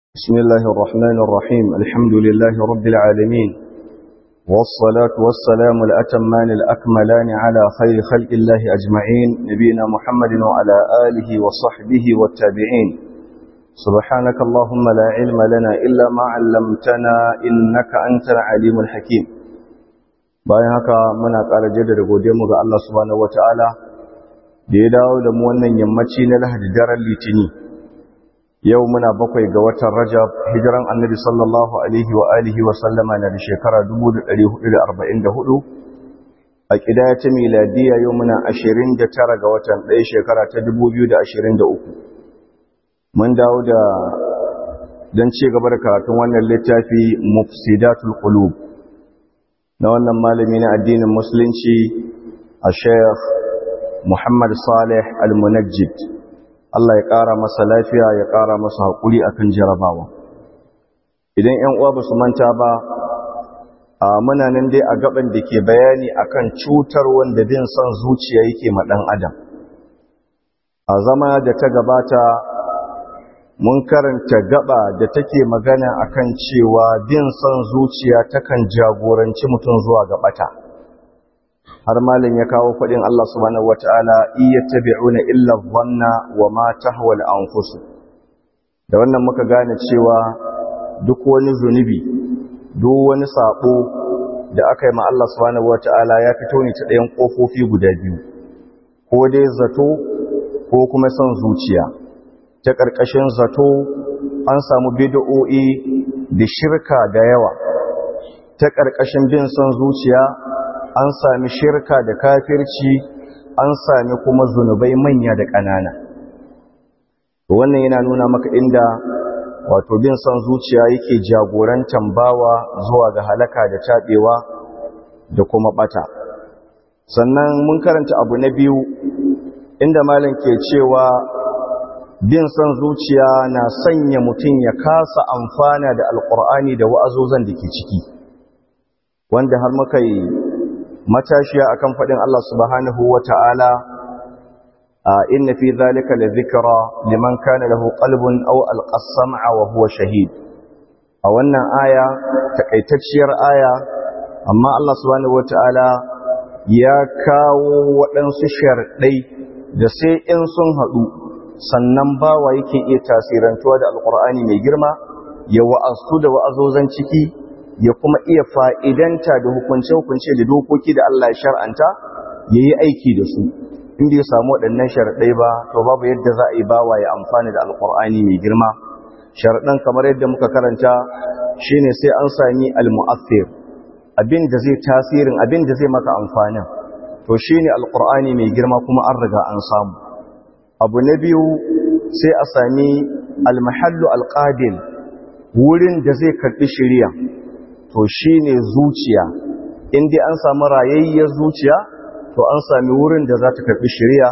بسم الله الرحمن الرحيم الحمد لله رب العالمين والصلاة والسلام الأتمان الأكملان على خير خلق الله أجمعين نبينا محمد وعلى آله وصحبه والتابعين سبحانك اللهم لا علم لنا إلا ما علمتنا إنك أنت العليم الحكيم bayan haka muna ƙara jaddada godiyarmu ga Allah subhanahu wataala da ya dawo da mu wannan yammaci na Lahadi daren Litini yau muna bakwai ga watan Rajab hijiran Annabi sallallahu alaihi wa alihi wa sallama na da shekara 1444 a kidaya ta miladiya yau muna 29 ga watan ɗaya shekara ta 2023 mun dawo da don ci gaba da karatun wannan littafi mufsidatul qulub na wannan malami na addinin musulunci a sheikh muhammad salih al-munajjid Allah ya ƙara masa lafiya ya ƙara masa haƙuri akan jarabawa idan ‘yan uwa ba su manta ba a muna nan dai a gaban da ke bayani akan cutar wanda bin son zuciya yake ma ɗan adam a zama da ta gabata mun karanta gaba da take magana akan cewa bin son zuciya takan jagoranci mutum zuwa ga bata har malin ya kawo fadin Allah subhanahu wataala iyattabi'una illa dhanna wa ma tahwa al-anfus da wannan muka gane cewa duk wani zunubi duk wani sabo da aka yi ma Allah subhanahu wataala ya fito ne ta ɗayan kofofi guda biyu ko dai zato ko kuma son zuciya ta ƙarƙashin zato an samu bid'o'i da shirka da yawa ta ƙarƙashin bin son zuciya an sami shirka da kafirci an sami kuma zunubai manya da ƙanana wannan yana nuna maka inda wato bin son zuciya yake jagorantar bawa zuwa ga halaka da taɓewa da kuma ɓata sannan mun karanta abu na biyu inda malam ke cewa bin son zuciya na sanya mutum ya kasa amfana da alkur'ani da wa'azozan da ke ciki wanda har muka yi matashiya akan faɗin Allah subhanahu wa ta'ala a inna fi zalika la zikra liman kana lahu qalbun aw alqasama wa huwa shahid a wannan aya takaitacciyar aya amma Allah subhanahu wa ta'ala ya kawo waɗansu sharɗai da sai in sun haɗu sannan bawa yake iya tasirantuwa da alkur'ani mai girma ya wa'azu da wa'azozan ciki ya kuma iya fa'idanta da hukunce-hukunce da dokoki da Allah ya shar'anta ya yi aiki da su inda ya samu waɗannan sharaɗai ba to babu yadda za a yi bawa ya amfani da alkur'ani mai girma sharaɗan kamar yadda muka karanta shine sai an sami al-mu'affir abin da zai tasirin abin da zai maka amfanin to shine alkur'ani mai girma kuma an riga an samu abu na biyu sai a sami almahallu alƙadil wurin da zai karɓi shirya to shi ne zuciya inda an sami rayayyar zuciya to an sami wurin da za ta karɓi shirya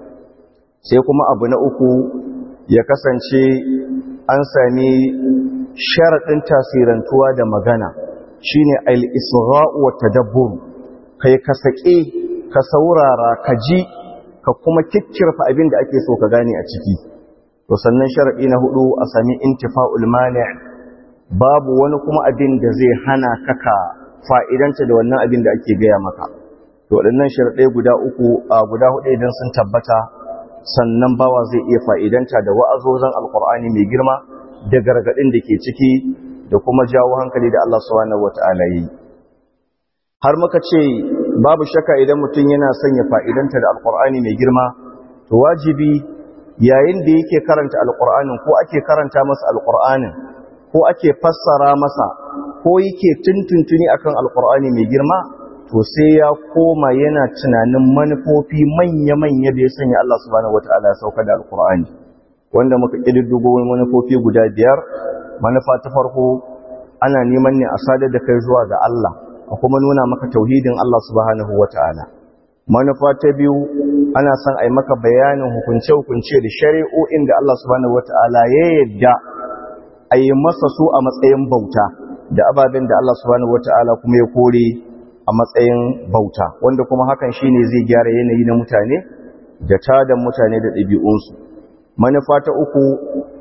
sai kuma abu na uku ya kasance an sami sharaɗin tasirantuwa da magana shi ne al'isra'u wa tadabbur kai ka saƙe ka saurara ka ji ka kuma kikkirfa abin da ake so ka gane a ciki to sannan sharadi na hudu a sami intifa'ul mani' babu wani kuma abin da zai hana ka ka fa'idanta da wannan abin da ake gaya maka to waɗannan sharadai guda uku a guda hudu idan sun tabbata sannan bawa zai iya fa'idanta da wa'azozan alqur'ani mai girma da gargadin da ke ciki da kuma jawo hankali da Allah subhanahu wata'ala yi har muka ce babu shaka idan mutum yana son ya fa'idanta da alƙur'ani mai girma to wajibi yayin da yake karanta alƙur'anin ko ake karanta masa alƙur'anin ko ake fassara masa ko yake tuntuntuni akan alƙur'ani mai girma to sai ya koma yana tunanin manufofi manya-manya da ya sanya Allah subhanahu wata'ala ya sauka da alƙur'ani wanda muka ƙididdigo manufofi guda biyar manufa ta farko ana neman ne a sadar da kai zuwa ga Allah a kuma nuna maka tauhidin Allah subhanahu wata'ala manufa ta biyu ana son a yi maka bayanin hukunce-hukunce da shari'o'in da Allah subhanahu wata'ala ya yadda a yi masa su a matsayin bauta da ababen da Allah subhanahu wata'ala kuma ya kore a matsayin bauta wanda kuma hakan shine zai gyara yanayi na mutane da tadan mutane da ɗabi'unsu manufa ta uku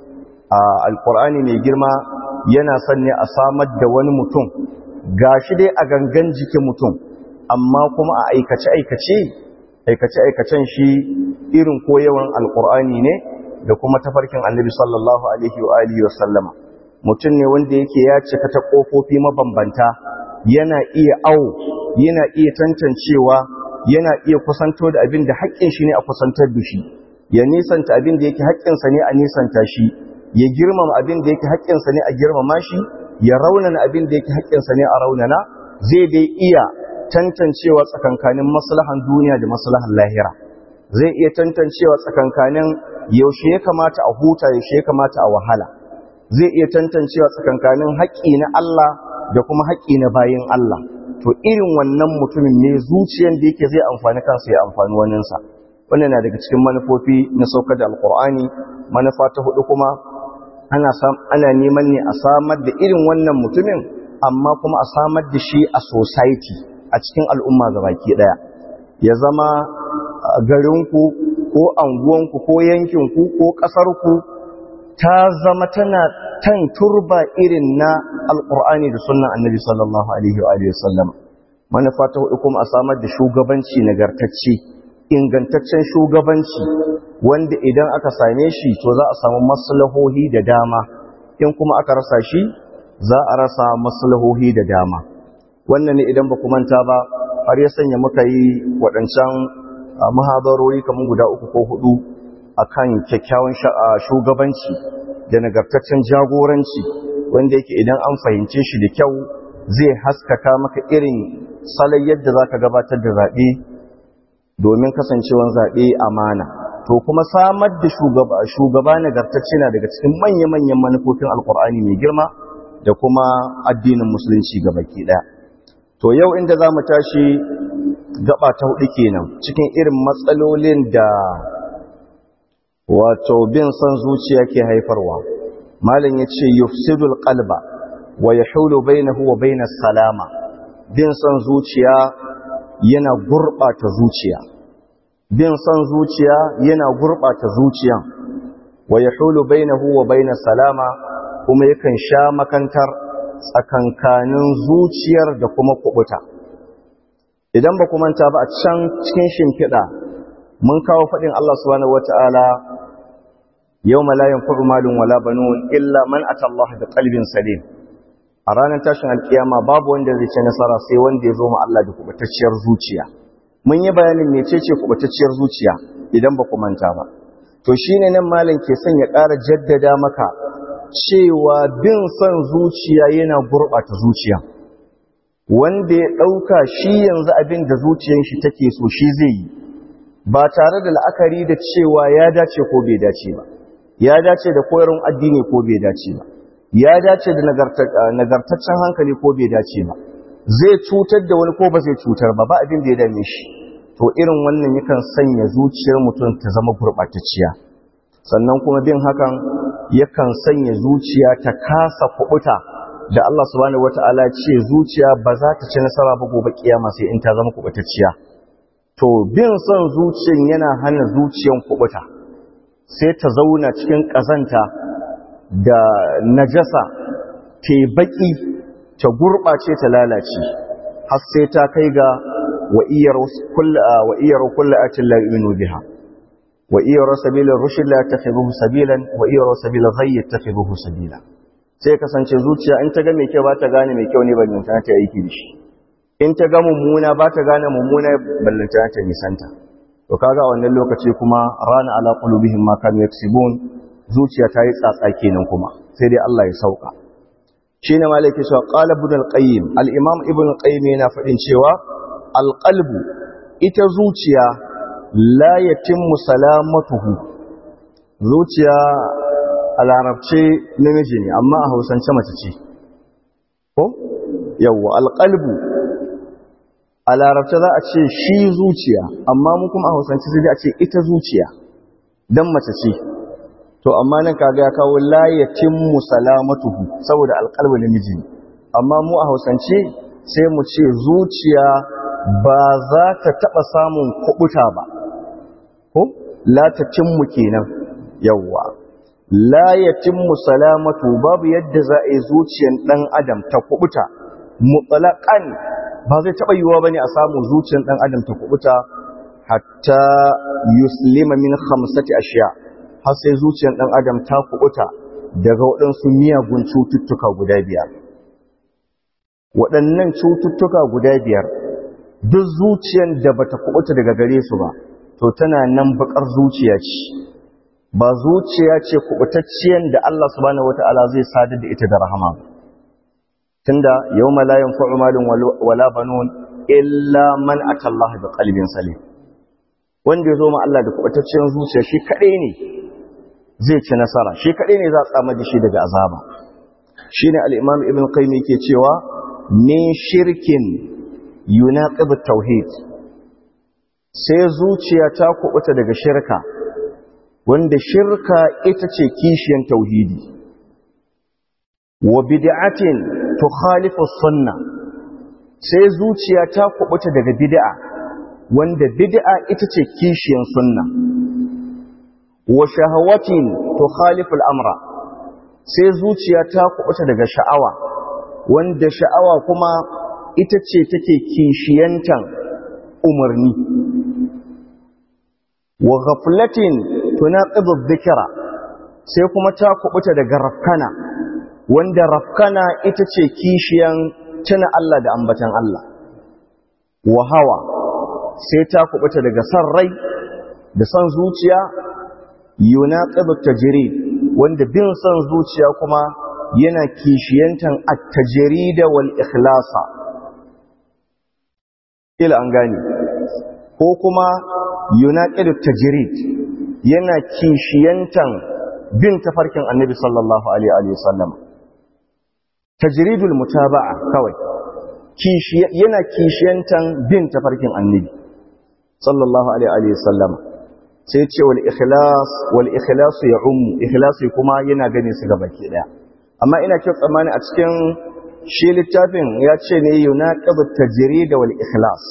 alkur'ani mai girma yana son ne a samar da wani mutum gashi dai a gangan jikin mutum amma kuma a aikace-aikace aikace-aikacen shi irin koyawan alkur'ani ne da kuma tafarkin annabi sallallahu alaihi wa alihi wa sallama mutum ne wanda yake ya cika ta kofofi mabambanta yana iya awo yana iya tantancewa yana iya kusanto da abin da haƙƙin shi ne a kusantar da shi ya nisanta abin da yake haƙƙinsa ne a nisanta shi ya girmama abin da yake haƙƙinsa ne a girmama shi ya raunana abin da yake haƙƙinsa ne a raunana zai dai iya tantancewa tsakankanin maslahan duniya da maslahan lahira zai iya tantancewa tsakankanin yaushe ya kamata a huta yaushe ya kamata a wahala zai iya tantancewa tsakankanin haƙƙi na Allah da kuma haƙƙi na bayin Allah to irin wannan mutumin ne zuciyar da yake zai amfani kansa ya amfani waninsa wannan na daga cikin manufofi na saukar da alkur'ani manufa ta hudu kuma ana ana neman ne a samar da irin wannan mutumin amma kuma a samar da shi a society a cikin al'umma gabaki daya ya zama garinku ko anguwanku ko yankinku ko ƙasarku ta zama tana tan turba irin na alƙur'ani da sunan annabi sallallahu alaihi wa sallam manufa ta hudu kuma a samar da shugabanci nagartacce ingantaccen shugabanci wanda idan aka same shi to za a samu maslahohi da dama in kuma aka rasa shi za a rasa maslahohi da dama wannan ne idan ba ku manta ba har ya sanya muka yi waɗancan muhabarori kamar guda uku ko hudu akan kyakkyawan shugabanci da nagartaccen jagoranci wanda yake idan an fahimce shi da kyau zai haskaka maka irin salon yadda za ka gabatar da zaɓe domin kasancewan zaɓe amana to kuma samar da shugaba nagartacce na daga cikin manya-manyan manufofin alkur'ani mai girma da kuma addinin musulunci baki ɗaya to yau inda za mu tashi gaba ta hudu kenan cikin irin matsalolin da wato bin son zuciya ke haifarwa malam ya ce yufsidul qalba wa yahulu bainahu wa bainas salama bin son zuciya yana gurbata zuciya bin son zuciya yana gurbata zuciya wa yahulu bainahu wa bainas salama kuma yakan sha makantar tsakankanin zuciyar da kuma kubuta idan ba manta ba a can cikin shimfiɗa mun kawo faɗin Allah subhanahu wata'ala yau malayin furu malin wala banun illa man atallaha da qalbin salim a ranar tashin alkiyama babu wanda zai ci nasara sai wanda ya zo ma Allah da kubatacciyar zuciya mun yi bayanin mecece kubatacciyar zuciya idan ba manta ba to shine nan malam ke son ya ƙara jaddada maka cewa bin son zuciya yana gurɓata zuciya wanda ya ɗauka shi yanzu abin da zuciyar shi take so shi zai yi ba tare da la'akari da cewa ya dace ko bai dace ba ya dace da koyarwar addini ko bai dace ba ya dace da nagartaccen hankali ko bai dace ba zai cutar da wani ko ba zai cutar ba ba abin da ya dame shi to irin wannan yakan sanya zuciyar mutum ta zama gurɓatacciya sannan kuma bin hakan yakan sanya zuciya ta kasa kubuta da Allah subhanahu wata'ala ce zuciya ba za ta ci nasara ba gobe kiyama sai in ta zama kubutacciya to bin son zuciyan yana hana zuciyan kubuta sai ta zauna cikin kazanta da najasa te baki ta gurbace ta lalace har sai ta kai ga wa iyar kullu wa iyar kullu atin la yu'minu biha wa iyar sabila rushd la yattakhidhuhu sabilan wa iyar sabila ghayy yattakhidhuhu sabila sai kasance zuciya in ta ga mai kyau ba ta gane mai kyau ne ballanta ta aiki da shi in ta ga mummuna ba ta gane mummuna ballanta ta nisanta to kaga wannan lokaci kuma rana ala qulubihim ma kanu yaksibun zuciya ta yi tsatsa kenan kuma sai dai Allah ya sauka shine malaki cewa qala ibn al-qayyim al-imam ibn al-qayyim yana fadin cewa al-qalbu ita zuciya la yatimmu salamatuhu zuciya a larabce namiji ne amma a hausance mace ce ko yawwa alƙalbu a larabce za a ce shi zuciya amma mu kuma a hausance sai a ce ita zuciya dan mace ce to amma nan kaga ya kawo layatin musalamatuhu saboda alƙalbu namiji ne amma mu a hausance sai mu ce zuciya ba za ta taɓa samun kuɓuta ba ko la ta cimmu kenan yawwa la yatimmu salamatu babu yadda za a yi zuciyar ɗan adam ta kubuta mutlaqan ba zai taɓa yiwuwa bane a samu zuciyar ɗan adam ta kubuta hatta yuslima min khamsati ashiya har sai zuciyar ɗan adam ta kubuta daga waɗansu miyagun cututtuka guda biyar waɗannan cututtuka guda biyar duk zuciyar da bata kubuta daga gare su ba to tana nan bakar zuciya ce ba zuciya ce kubutacciyar da Allah subhanahu wata'ala zai sadar da ita da rahama tunda yawma la yanfa'u malun wala banun illa man atallaha bi qalbin salim wanda ya zo ma Allah da kubutacciyar zuciya shi kadai ne zai ci nasara shi kadai ne za a tsama da shi daga azaba shine al-imam ibn qayyim yake cewa min shirkin yunaqib at-tauhid sai zuciya ta kubuta daga shirka wanda shirka ita ce kishiyan tauhidi wa bid'atin tukhalifu sunna sai zuciya ta kubuta daga bid'a wanda bid'a ita ce kishiyan sunna wa shahawatin tukhalifu al-amra sai zuciya ta kubuta daga sha'awa wanda sha'awa kuma ita ce take kishiyantan umarni wa ghaflatin tunaqidu dhikra sai kuma ta kubuta daga rafkana wanda rafkana ita ce kishiyan tuna Allah da ambatan Allah wa hawa sai ta kubuta daga san rai da san zuciya yunaqidu tajrid wanda bin san zuciya kuma yana kishiyantan at-tajrid wal ikhlasa ila an gane ko kuma yunaqidu tajrid yana kishiyantan bin tafarkin annabi sallallahu alaihi wa sallam tajridul mutaba'a kawai yana kishiyantan bin tafarkin annabi sallallahu alaihi wa sallam sai ce wal ikhlas wal ikhlas ya ummu ikhlasi kuma yana gane su gabaki daya amma ina kyau tsammani a cikin shi littafin ya ce ne yunaqidu tajrid wal ikhlas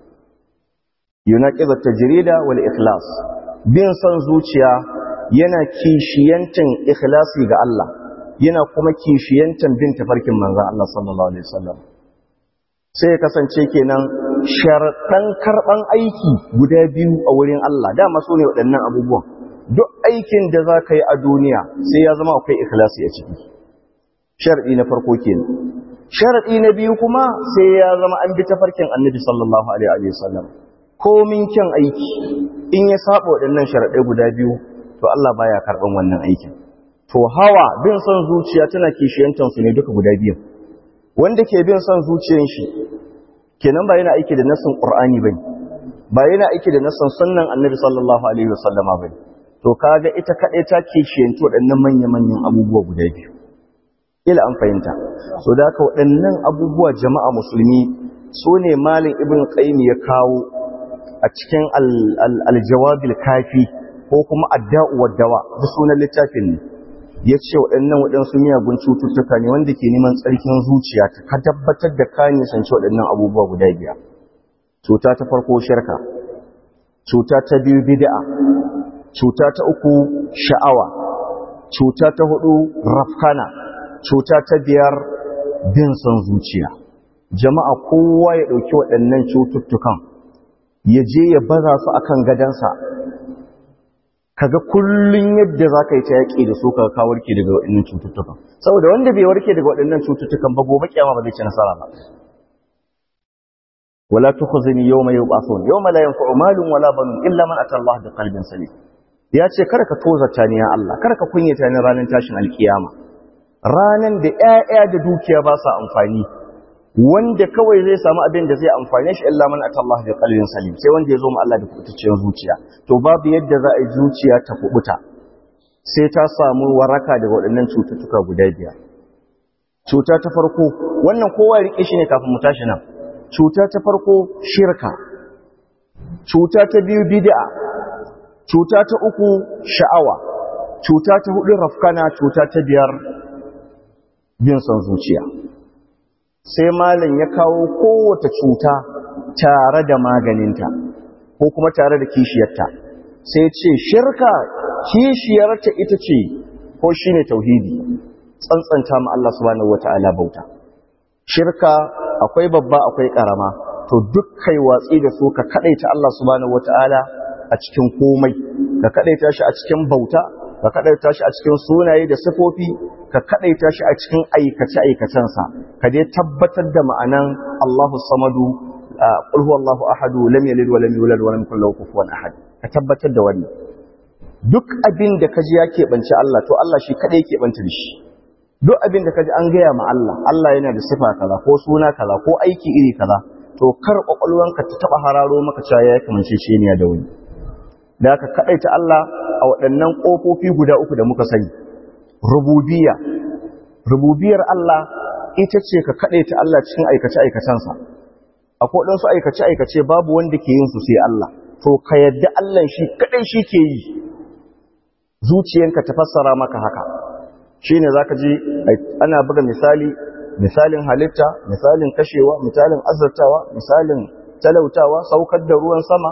yunaqidu tajrid wal ikhlas bin son zuciya yana kishiyantan ikhlasi ga Allah yana kuma kishiyantan bin tafarkin manzon Allah sallallahu alaihi wasallam sai ya kasance kenan sharaɗan karɓan aiki guda biyu a wurin Allah dama su ne waɗannan abubuwan duk aikin da za ka yi a duniya sai ya zama akwai ikhlasi a ciki sharaɗi na farko kenan sharaɗi na biyu kuma sai ya zama an bi tafarkin annabi sallallahu alaihi wasallam komin kyan aiki in ya saba waɗannan sharaɗai guda biyu to Allah baya karɓan wannan aikin to hawa bin son zuciya tana kishiyantar su ne duka guda biyu wanda ke bin son zuciyan shi kenan ba yana aiki da nassin qur'ani bane ba yana aiki da nassin sunnan annabi sallallahu alaihi wasallama bane to kaga ita kadai ta kishiyanci waɗannan manya-manyan abubuwa guda biyu ila an fahimta so da haka waɗannan abubuwa jama'a musulmi su ne malin ibn qayyim ya kawo a cikin aljawabil kafi ko kuma adda'u waddawa da sunan littafin ne ya ce waɗannan waɗansu miyagun cututtuka ne wanda ke neman tsarkin zuciya ka tabbatar da ka nisanci waɗannan abubuwa guda biyar cuta ta farko shirka cuta ta biyu bid'a cuta ta uku sha'awa cuta ta hudu rafkana cuta ta biyar bin son zuciya jama'a kowa ya ɗauki waɗannan cututtukan ya je ya baza su akan gadansa kaga kullun yadda za ka yi ta yaƙi da su kaga ka warke daga waɗannan cututtukan saboda wanda bai warke daga waɗannan cututtukan ba gobe kiyama ba zai ci nasara ba wala tukhzini yawma yub'athun yawma la yanfa'u malun wala banun illa man ata Allah bi qalbin salim ya ce kada ka tozarta ni ya Allah kada ka kunyata ni ranar tashin alkiyama ranan da ƴaƴa da dukiya ba sa amfani wanda kawai zai samu abin da zai amfane shi illa man ata Allah bi qalbin salim sai wanda ya zo ma Allah da kubutacciyar zuciya to babu yadda za a yi zuciya ta kubuta sai ta samu waraka daga waɗannan cututtuka guda biyar cuta ta farko wannan kowa ya rike shi ne kafin mu tashi nan cuta ta farko shirka cuta ta biyu bid'a cuta ta uku sha'awa cuta ta hudu rafkana cuta ta biyar bin son zuciya sai malam ya kawo kowace cuta tare da maganinta ko kuma tare da kishiyarta sai ce shirka kishiyarta ita ce ko shine tauhidi tsantsanta ma Allah subhanahu wata'ala bauta shirka akwai babba akwai karama to duk kai watsi da su ka kadaita Allah subhanahu wata'ala a cikin komai ka kadaita shi a cikin bauta ka kadaita shi a cikin sunaye da sifofi ka kadaita shi a cikin aikace aikacensa ka dai tabbatar da ma'anan Allahu samadu qul huwallahu ahadu lam yalid wa lam yulad wa lam yakul lahu kufuwan ahad ka tabbatar da wannan duk abin da kaji ya keɓance Allah to Allah shi kadai yake banta da shi duk abin da kaji an gaya ma Allah Allah yana da sifa kaza ko suna kaza ko aiki iri kaza to kar kwakwalwanka ta taba hararo maka cewa ya kamance shi ne da wani da aka kadaita Allah a waɗannan ƙofofi guda uku da muka sani rububiyya rububiyar Allah ita ce ka kadaita Allah cikin aikace aikacensa akwai ɗansu aikace aikace babu wanda ke yin su sai Allah to ka yadda Allah shi kadai shi ke yi zuciyanka ta fassara maka haka shi ne za ka ji ana buga misali misalin halitta misalin kashewa misalin azartawa misalin talautawa saukar da ruwan sama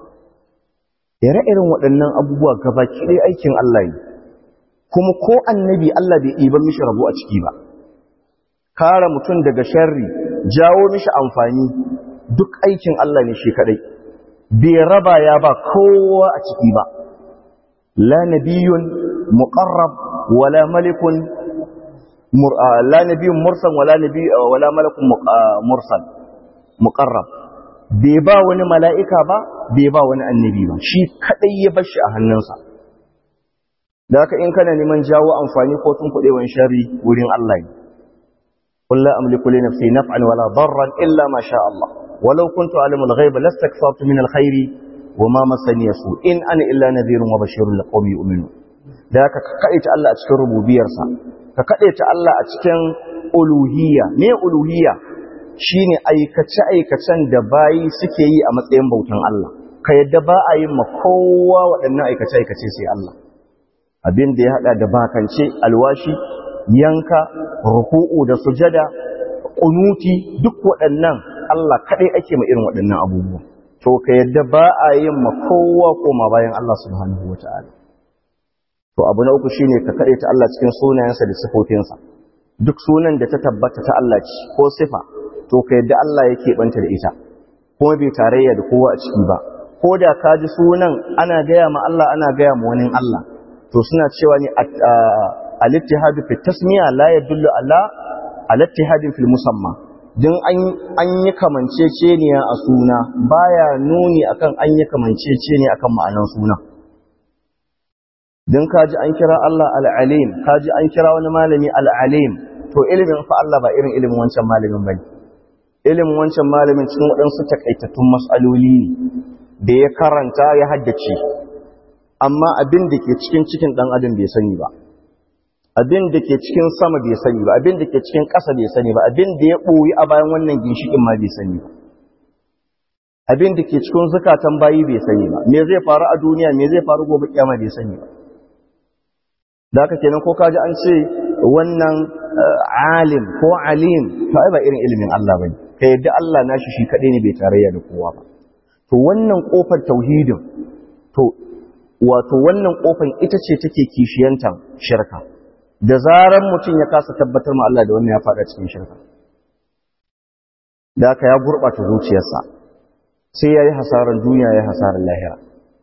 ire-irin waɗannan abubuwa gabaki ɗaya aikin Allah ne kuma ko annabi Allah bai ɗiban mishi rabo a ciki ba kare mutum daga sharri jawo mishi amfani duk aikin Allah ne shi kaɗai bai raba ya ba kowa a ciki ba la nabiyun muqarrab wala malikun la nabiyyun mursal wala nabi wala malakun mursal muqarrab bai ba wani mala'ika ba bai ba wani annabi ba shi kadai ya bar shi a hannunsa da haka in kana neman jawo amfani ko tun kudewan shari wurin Allah ne qul la amliku li nafsi naf'an wala darran illa ma sha Allah walau kuntu alimul ghaiba lastakthartu min alkhairi wama masani su in ana illa nadhirun wa bashirun liqaumin yu'minun da haka ka kaɗaita Allah a cikin rububiyarsa ka kaɗaita Allah a cikin uluhiyya me uluhiyya shine aikace-aikacen da bayi suke yi a matsayin bautan Allah ka yadda ba a yin ma kowa waɗannan aikace-aikace sai Allah abin da ya haɗa da bakance alwashi yanka ruku'u da sujada kunuti duk waɗannan Allah kaɗai ake ma irin waɗannan abubuwa to ka yadda ba a yin ma kowa koma bayan Allah subhanahu wata'ala to abu na uku shine ka kade ta Allah cikin sunayensa da sifofinsa duk sunan da ta tabbata ta Allah ce ko sifa to ka yadda Allah yake banta da ita kuma bai tarayya da kowa a ciki ba ko da ka ji sunan ana gaya ma Allah ana gaya ma wani Allah to suna cewa ne al-ittihadu fi tasmiya la yadullu ala al-ittihadin fil musamma din an yi kamanceceniya a suna baya nuni akan an yi kamanceceniya akan ma'anan suna don kaji an kira Allah al'alim kaji an kira wani malami al'alim to ilimin fa Allah ba irin ilimin wancan malamin bane ilimin wancan malamin cikin waɗansu takaitattun mas'aloli ne da ya karanta ya haddace amma abin da ke cikin cikin ɗan adam bai sani ba abin da ke cikin sama bai sani ba abin da ke cikin ƙasa bai sani ba abin da ya ɓoyi a bayan wannan ginshiƙin ma bai sani ba abin da ke cikin zukatan bayi bai sani ba me zai faru a duniya me zai faru gobe kiyama bai sani ba da haka kenan ko kaji an ce wannan alim ko alim to ai ba irin ilimin Allah bane kai yadda Allah nashi shi kadai ne bai tarayya da kowa ba to wannan kofar tauhidin to wato wannan kofar ita ce take kishiyantan shirka da zaran mutum ya kasa tabbatar ma Allah da wannan ya fada cikin shirka da haka ya gurbata zuciyarsa sai yayi hasaran duniya yayi hasaran lahira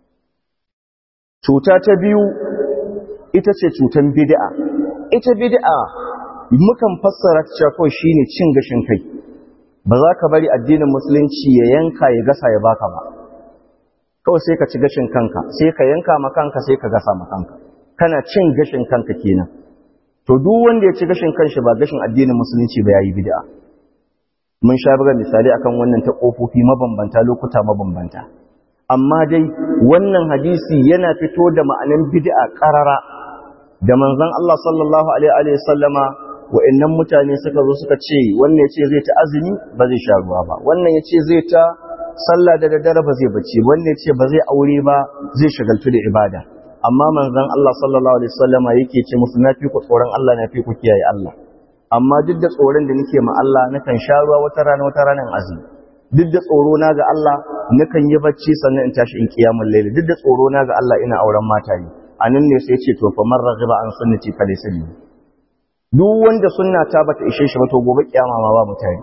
cuta ta biyu ita ce cutan bid'a ita bid'a mukan fassara cewa kawai shine cin gashin kai ba za ka bari addinin musulunci ya yanka ya gasa ya baka ba kawai sai ka ci gashin kanka sai ka yanka ma kanka sai ka gasa ma kanka kana cin gashin kanka kenan to duk wanda ya ci gashin kanshi ba gashin addinin musulunci ba yayi bid'a mun sha buga misali akan wannan ta kofofi mabambanta lokuta mabambanta amma dai wannan hadisi yana fito da ma'anan bid'a qarara da manzon Allah sallallahu alaihi wa sallama wa'annan mutane suka zo suka ce wannan yace zai ta azumi ba zai sha ruwa ba wannan yace zai ta sallah da daddare ba zai bacci wannan yace ba zai aure ba zai shagaltu da ibada amma manzon Allah sallallahu alaihi wasallama yake ce musu nafi ku tsoron Allah nafi ku kiyaye Allah amma duk da tsoron da nake ma Allah nakan sha ruwa wata rana wata rana in azumi duk da tsoro na ga Allah nakan yi bacci sannan in tashi in kiyamul layl duk da tsoro na ga Allah ina auren mata ne anan ne sai ce to fa man raghiba an sunnati fa laysa bi duk wanda sunna ta bata ishe shi ba to gobe kiyama ma ba mutane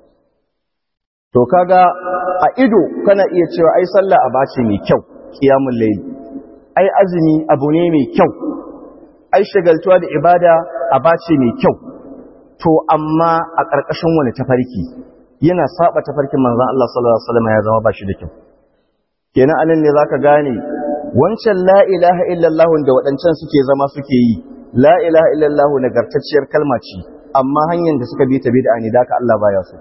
to kaga a ido kana iya cewa ai sallah abace mai kyau qiyamul layl ai azumi abu ne mai kyau ai shagaltuwa da ibada abace mai kyau to amma a ƙarƙashin wani tafarki yana saba tafarkin manzon Allah sallallahu alaihi wasallam ya zama ba shi da kyau kenan anan ne zaka gane wancan la ilaha illallah da waɗancan suke zama suke yi la ilaha illallah nagartacciyar kalma ce amma hanyar da suka bi ta bid'a ne da ka Allah baya so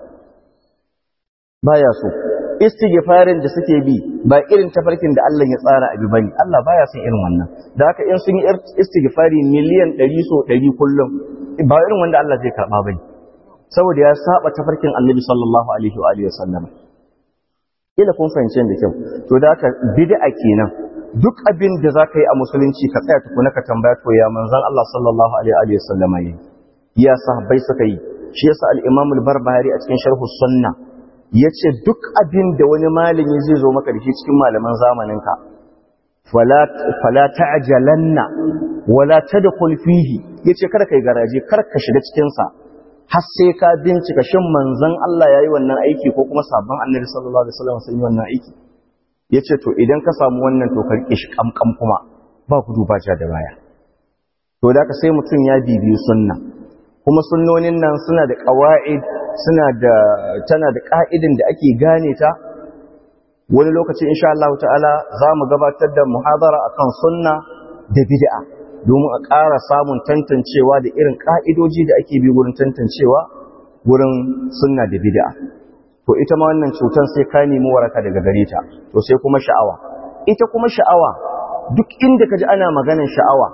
baya so istighfarin da suke bi ba irin tafarkin da Allah ya tsara abi bane Allah baya son irin wannan da haka in sun yi istighfari miliyan 100 so 100 kullum ba irin wanda Allah zai karba bane saboda ya saba tafarkin Annabi sallallahu alaihi wa alihi wasallam ila kun fahimce da kyau to da haka bid'a kenan duk abin da zaka yi a musulunci ka tsaya tukuna ka tambaya to ya manzon Allah sallallahu alaihi wa sallam yi ya sahabbai suka yi shi yasa al-Imam al-Barbahari a cikin sharh sunna yace duk abin da wani malami zai zo maka da shi cikin malaman zamaninka fala fala ta'jalanna wala tadkhul fihi yace kada kai garaje kar ka shiga cikin sa har sai ka bincika shin manzon Allah yayi wannan aiki ko kuma sabon Annabi sallallahu alaihi wasallam sun yi wannan aiki yace to idan ka samu wannan to karki shi kamkam kuma ba ku duba ja da baya to da ka sai mutum ya bibiyi sunna kuma sunnonin nan suna da qawaid suna da tana da ka'idin da ake gane ta wani lokaci insha Allah ta'ala za mu gabatar da muhadara akan sunna da bid'a domin a ƙara samun tantancewa da irin ƙa'idoji da ake bi wurin tantancewa wurin sunna da bid'a to ita ma wannan cutar sai ka nemi waraka daga gare ta to sai kuma sha'awa ita kuma sha'awa duk inda ka ji ana maganin sha'awa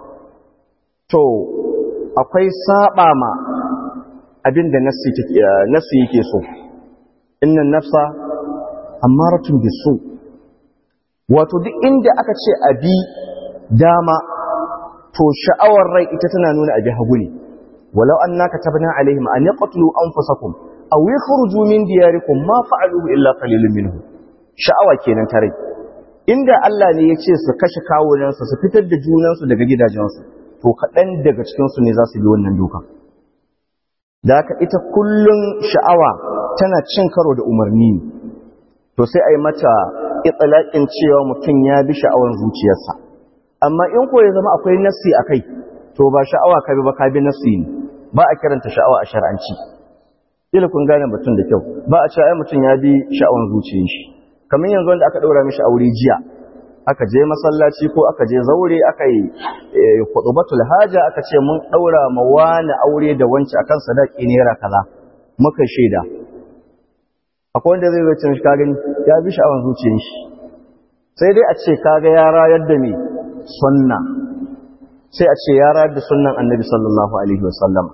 to akwai saba ma abin da nassi yake so innan nafsa ammaratun bisu wato duk inda aka ce abi dama to sha'awar rai ita tana nuna abi hagu ne walau annaka tabna alaihim an yaqtulu anfusakum aw yakhruju min diyarikum ma fa'aluhu illa qalilun minhum sha'awa kenan ta rai inda Allah ne ya ce su kashe kawunansu su fitar da junansu daga gidajensu to kaɗan daga cikinsu ne za su bi wannan doka da haka ita kullum sha'awa tana cin karo da umarni ne to sai a yi mata itsalaƙin cewa mutum ya bi sha'awar zuciyarsa amma in ko ya zama akwai nassi a kai to ba sha'awa ka bi ba ka bi nassi ne ba a kiranta sha'awa a shar'anci ila kun gane mutum da kyau ba a cewa ai mutum ya bi sha'awar zuciyar shi kamar yanzu wanda aka ɗaura mishi aure jiya aka je masallaci ko aka je zaure aka yi kudubatul haja aka ce mun ɗaura ma wani aure da wancan akan sadaki naira kaza muka shaida akwai wanda zai zai shi gani ya bi sha'awar zuciyar shi sai dai a ce kaga ya rayar da me sunna sai a ce ya rayar da sunnan annabi sallallahu alaihi wasallam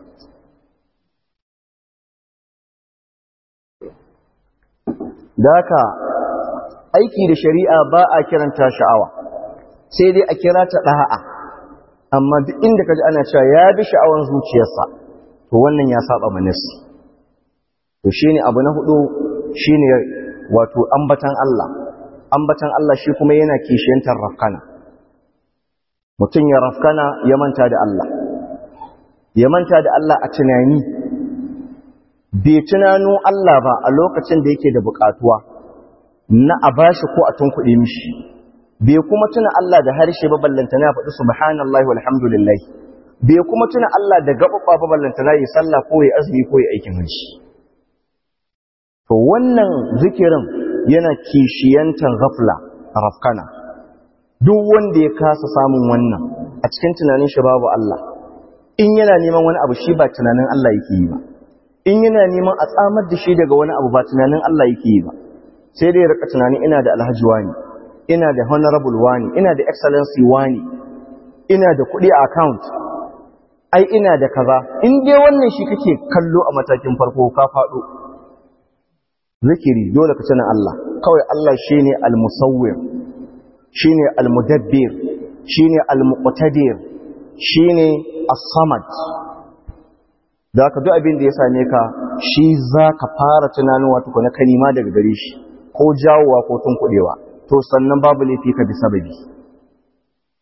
da haka aiki da shari'a ba a kiranta sha'awa sai dai a kira ta ɗa'a amma duk inda ka ji ana cewa ya bi sha'awan zuciyarsa to wannan ya saba manasi to shine abu na hudu shine wato ambatan Allah ambatan Allah shi kuma yana kishiyantar rafkana mutum ya rafkana ya manta da Allah ya manta da Allah a tunani bai tunano Allah ba a lokacin da yake da bukatuwa na a bashi ko a tunkuɗe mishi bai kuma tuna Allah da harshe ba ballanta na faɗi subhanallahi walhamdulillah bai kuma tuna Allah da gaɓaɓɓa ba ballanta na yi sallah ko yi azumi ko yi aikin hajji to wannan zikirin yana kishiyantar ghafla rafkana duk wanda ya kasa samun wannan a cikin tunanin shi babu Allah in yana neman wani abu shi ba tunanin Allah yake yi ba in yana neman a tsamar da shi daga wani abu ba tunanin Allah yake yi ba sai dai rika tunani ina da alhaji wani ina da honorable wani ina da excellency wani ina da kuɗi a account ai ina da kaza in dai wannan shi kake kallo a matakin farko ka faɗo zikiri dole ka tuna Allah kawai Allah shine al-musawwir shine al-mudabbir shine al-muqtadir shine as-samad da ka duk abin da ya same ka shi za ka fara tunanuwa tukuna kalima daga gare shi ko jawowa ko tunkuɗewa to sannan babu laifi ka bi sababi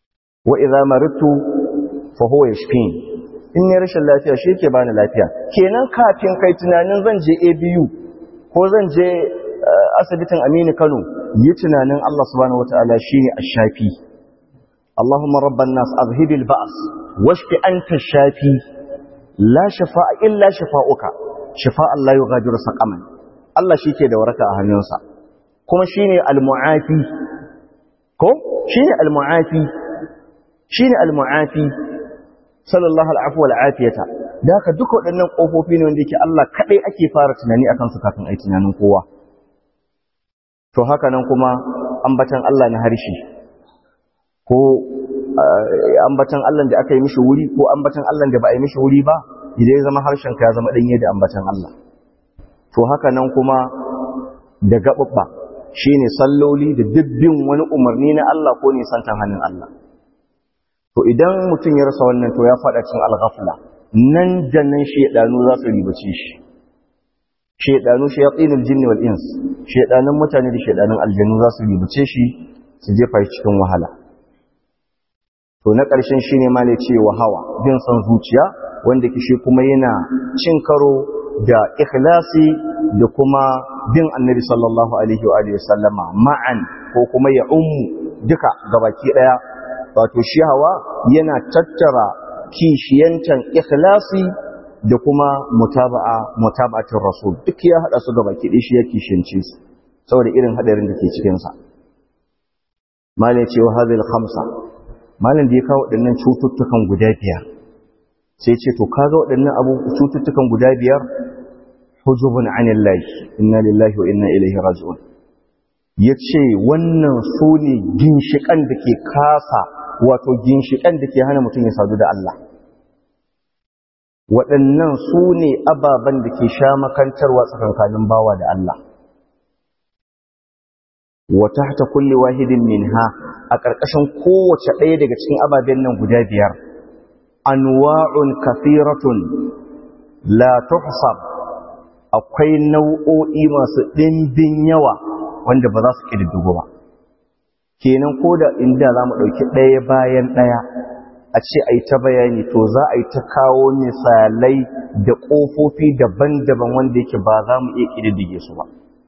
wa idza maridtu fa huwa yashfin in ne rashin lafiya shi yake bani lafiya kenan kafin kai tunanin zan je ABU ko zan je asibitin Aminu Kano yi tunanin Allah subhanahu wataala shine ash-shafi Allahumma rabban nas azhibil ba's washfi anta ash-shafi la shafaa illa shafa'uka shifa'an la yughadiru saqaman Allah shike da waraka a hannunsa kuma shine al-mu'afi ko shine al-mu'afi shine al-mu'afi sallallahu al'afu wal afiyata da haka duka waɗannan kofofi ne wanda yake Allah kadai ake fara tunani akan su kafin ai tunanin kowa to haka nan kuma ambatan Allah na harshe ko ambatan Allah da aka yi mishi wuri ko ambatan Allah da ba a yi mishi wuri ba idan ya zama harshen ka ya zama danye da ambatan Allah to haka nan kuma da gababba shine salloli da dubbin wani umarni na Allah ko ne santan hannun Allah to idan mutum ya rasa wannan to ya fada cikin al-ghafla nan da nan shedanu za su ribace shi shedanu shayatinul jinni wal ins shedanun mutane da shedanun aljannu za su ribace shi su jefa shi cikin wahala to na ƙarshen shine ma ne cewa hawa bin san zuciya wanda kishi kuma yana cin karo da ikhlasi da kuma bin annabi sallallahu alaihi wa alihi sallama ma'an ko kuma ya ummu duka gabaki daya wato shi hawa yana tattara kishiyantan ikhlasi da kuma mutaba'a mutaba'atul rasul duk ya hada su gabaki daya shi ya kishiyance su saboda irin hadarin da ke cikin sa malai ce wa hadhihi khamsa malam da ya kawo waɗannan cututtukan guda biyar sai ce to kaga waɗannan abu cututtukan guda biyar hujubun anillahi inna lillahi wa inna ilaihi raji'un yace wannan su ne ginshikan da ke kasa wato ginshikan da ke hana mutum ya sadu da Allah waɗannan su ne ababen da ke sha makantarwa tsakankanin bawa da Allah wa tahta kulli wahidin minha a ƙarƙashin kowace ɗaya daga cikin ababen nan guda biyar anwa'un kafiratun la tuhsab akwai nau'o'i masu ɗimbin yawa wanda ba za su ƙididdigo ba kenan ko da inda za mu ɗauki ɗaya bayan ɗaya a ce a yi ta bayani to za a yi ta kawo misalai da ƙofofi daban-daban wanda yake ba za mu iya ƙididdige su ba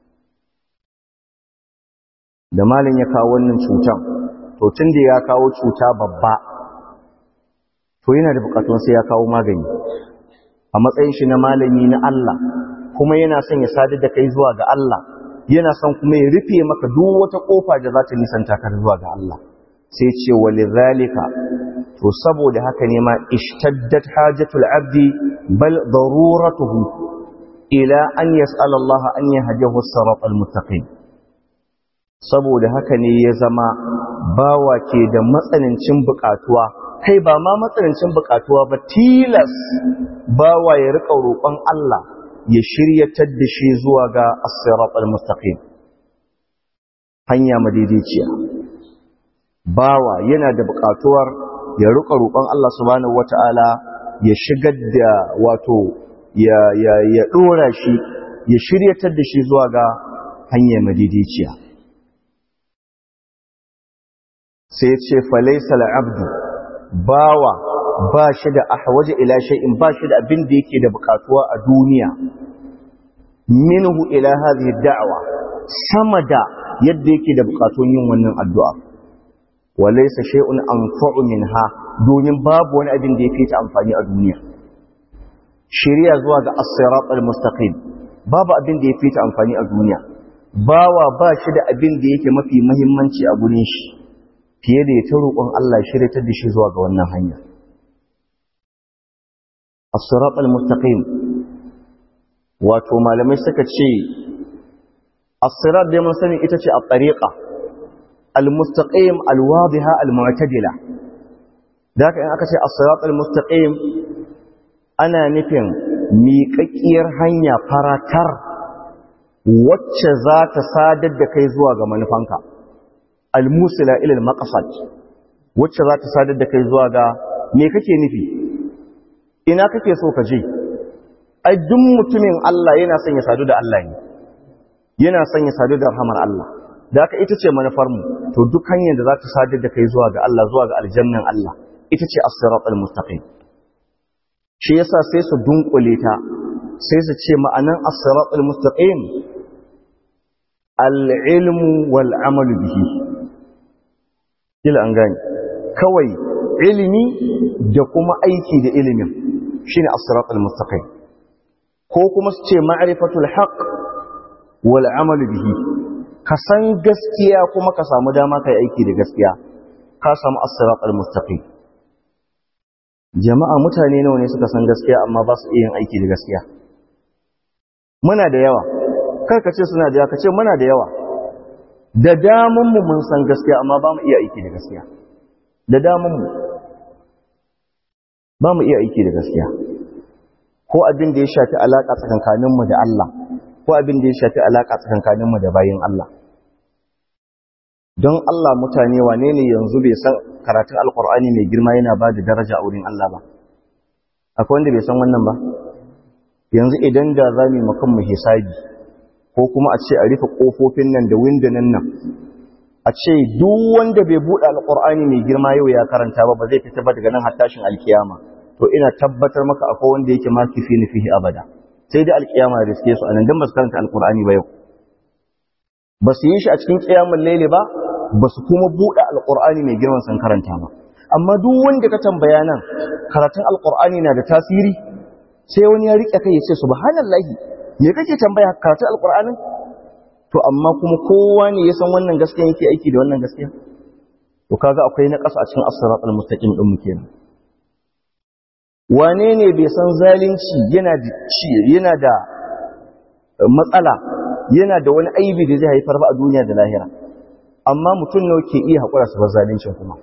da malin ya kawo wannan cutan to tun da ya kawo cuta babba to yana da bukatun sai ya kawo magani a matsayin shi na malami na Allah kuma yana son ya sadar da kai zuwa ga Allah yana son kuma ya rufe maka duk wata kofa da za ta nisanta ka zuwa ga Allah sai ce walidhalika to saboda haka ne ma ishtaddat hajatul abdi bal daruratuhu ila an yas'ala Allah an yahdihi as-siratal mustaqim saboda haka ne ya zama bawa ke da matsanancin bukatuwa kai ba ma matsanancin bukatuwa ba tilas bawa ya rika roƙon Allah ya shiryatar da shi zuwa ga as-sirat al-mustaqim hanya madaidaiciya bawa yana da bukatuwar ya rika roƙon Allah subhanahu wata'ala ya shigar da wato ya ya ya dora shi ya shiryatar da shi zuwa ga hanya madaidaiciya sai ce falaisa al'abdu bawa ba shi da ahwaje ila shay'in ba shi da abin da yake da bukatuwa a duniya minhu ila hadhihi da'wa sama da yadda yake da bukatun yin wannan addu'a walaysa shay'un anfa'u minha domin babu wani abin da yake ta amfani a duniya shari'a zuwa ga as-sirat al-mustaqim babu abin da yake ta amfani a duniya bawa ba shi da abin da yake mafi muhimmanci a gurin shi fiye da ya ta roƙon Allah shiryatar da shi zuwa ga wannan hanya. As-sirat al-mustaqim wato malamai suka ce as-sirat da mun sani ita ce at-tariqa al-mustaqim al-wadiha al-mu'tadila da haka in aka ce as-sirat al-mustaqim ana nufin miƙaƙƙiyar hanya faratar wacce za ta sadar da kai zuwa ga manufanka almusila ilal maqsad wacce za ta sadar da kai zuwa ga me kake nufi ina kake so ka je ai duk mutumin Allah yana son ya sadu da Allah ne yana son ya sadu da rahmar Allah da haka ita ce manufarmu to duk hanyar da za ta sadar da kai zuwa ga Allah zuwa ga aljannan Allah ita ce as-siratal mustaqim shi yasa sai su dunkule ta sai su ce ma'anan as-siratal mustaqim al-ilmu wal amalu bihi kila an gani kawai ilimi da kuma aiki da ilimin shine as-siratal mustaqim ko kuma su ce ma'rifatul haqq wal amalu bihi ka san gaskiya kuma ka samu dama kai aiki da gaskiya ka samu as-siratal mustaqim jama'a mutane nawa ne suka san gaskiya amma ba su iya yin aiki da gaskiya muna da yawa kar ka ce suna da yawa ka ce muna da yawa da damun mu mun san gaskiya amma ba mu iya aiki da gaskiya da damun mu ba mu iya aiki da gaskiya ko abin da ya shafi alaka tsakankanin mu da Allah ko abin da ya shafi alaka tsakankanin mu da bayin Allah don Allah mutane wane ne yanzu bai san karatun alkur'ani mai girma yana ba da daraja a wurin Allah ba akwai wanda bai san wannan ba yanzu idan da za mu makan mu hisabi ko kuma a ce a rufe kofofin nan da windunan nan a ce duk wanda bai buɗe alkur'ani mai girma yau ya karanta ba ba zai fita ba daga nan har tashin alkiyama to ina tabbatar maka akwai wanda yake ma kifi ni fihi abada sai da alkiyama da riske su anan dan ba su karanta alkur'ani ba yau ba su yi shi a cikin kiyamun laili ba ba su kuma buɗe alƙur'ani mai girman sun karanta ba amma duk wanda ka tambaya nan karatun alƙur'ani na da tasiri sai wani ya riƙe kai ya ce subhanallahi me kake tambaya karatun alƙur'anin to amma kuma kowa ne ya san wannan gaskiya yake aiki da wannan gaskiya to kaga akwai na ƙasa a cikin as-siratal mustaqim din mu kenan wane ne bai san zalunci yana da yana da matsala yana da wani aibi da zai haifar ba a duniya da lahira amma mutum nawa ke iya haƙura su bar zalincin kuma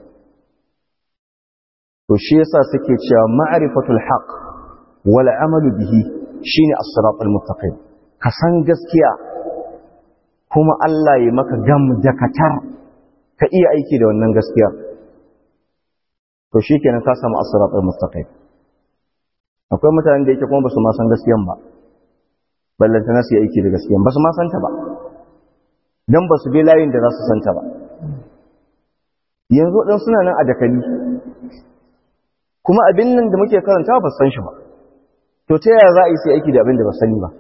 to shi yasa suke cewa ma'rifatul haqq wal amalu bihi shine as-siratal mustaqim ka san gaskiya kuma Allah ya maka gam da katar ka iya aiki da wannan gaskiya to shikenan ka samu as-siratal mustaqim akwai mutanen da yake kuma ba su ma san gaskiyan ba ballanta na su yi aiki da gaskiyan ba su ma santa ba don ba su bi layin da za su santa ba yanzu ɗan suna nan a dakali kuma abin nan da muke karanta ba san shi ba to ta yaya za a yi sai aiki da abin da ba sani ba